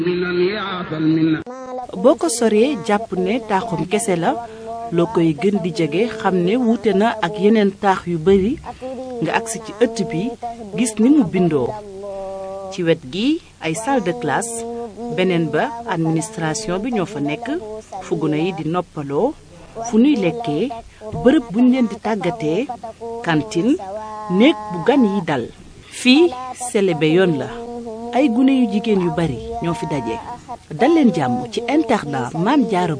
boo ko soree jàpp ne taaxum kese la loo koy gën di jege xam ne wuute na ak yeneen taax yu bari nga agsi ci ëtt bi gis ni mu bindoo ci wet gi ay salle de classe beneen ba administration bi ñoo fa nekk fu gune yi di noppaloo fu nuy lekkee bërëb buñ leen di tàggatee cantine néeg bu gan yi dal fii selebe yoon la ay gune yu jigéen yu bari ñoo fi daje dal leen jàmm ci internat Maam Jaara